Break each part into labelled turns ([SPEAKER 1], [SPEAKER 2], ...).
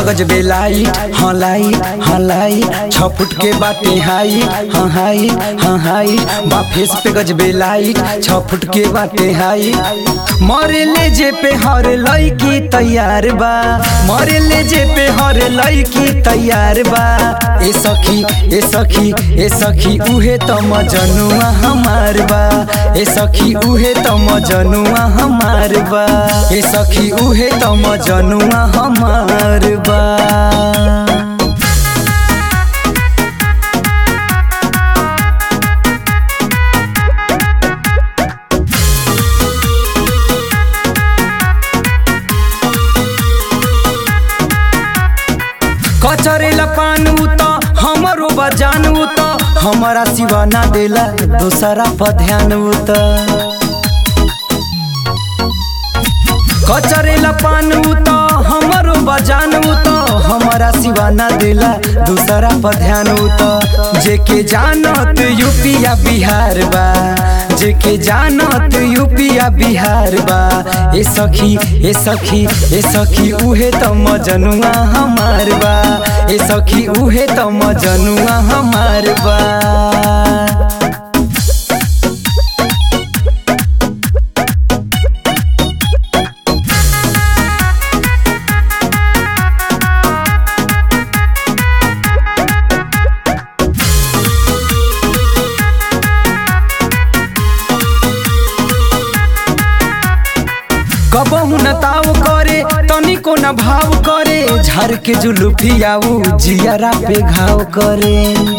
[SPEAKER 1] पगज बेलाई हाँ लाई हाँ लाई छ फुट के बाटे हाई हाँ हाई हाँ हाई बा फेस पे गज बेलाई छ फुट के बाटे हाई मरे ले जे पे हर लड़की तैयार बा मरे ले जे पे हर लड़की तैयार बा ए सखी ए सखी ए सखी उहे त मजनुआ हमार बा ए सखी उहे त मजनुआ हमार बा ए सखी उहे त मजनुआ हमार बा कचरेला पानू त हमरो बजानू त हमारा सिवा ना देला दूसरा पर ध्यान त कचरेला पानू त हमरो बजानू त हमारा सिवा ना देला दूसरा पर ध्यान त जेके जानत यूपिया बिहार बा जेके जानत यूपिया बिहार बा ए सखी ए सखी ए सखी उहे त मजनुआ हमार बा ए सखी उहे त मजनुआ हमार बा कबहू न ताव करे तनिको न भाव करे झर के जुलुफियाऊ जियरा पे घाव करे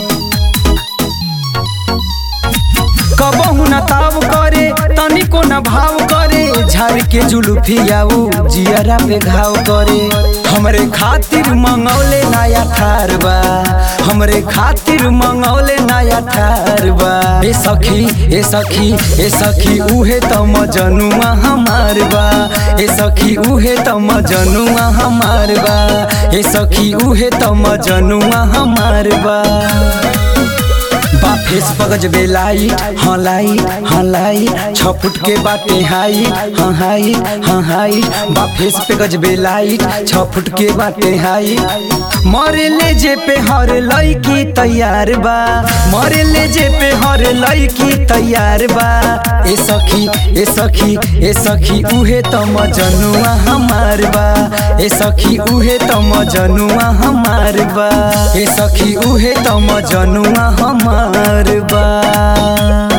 [SPEAKER 1] कबहू न ताव करे तनिको न भाव करे झर के जुलुफियाऊ जियरा पे घाव करे हमरे खातिर मंगौले नया थार बा हमरे खातिर मंगौले नया थार बा ए सखी ए सखी ए सखी उहे त मजनुआ हमार बा ए सखी उहे त मजनुआ हमार बा ए सखी उहे त मजनुआ हमार बा बा फेस पगज बेलाई हाँ लाई हाँ लाई छ फुट के बाटे हाई हाँ हाई हाँ हाई बा फेस पे गज बेलाई छ फुट के बाटे हाई मरे ले जे पे हर लड़की तैयार बा मरे ले जे पे हर लड़की तैयार बा ए सखी ए सखी ए सखी उहे त मजनुआ हमार बा ए सखी उहे त मजनुआ हमार बा ए सखी उहे त मजनुआ हमार बा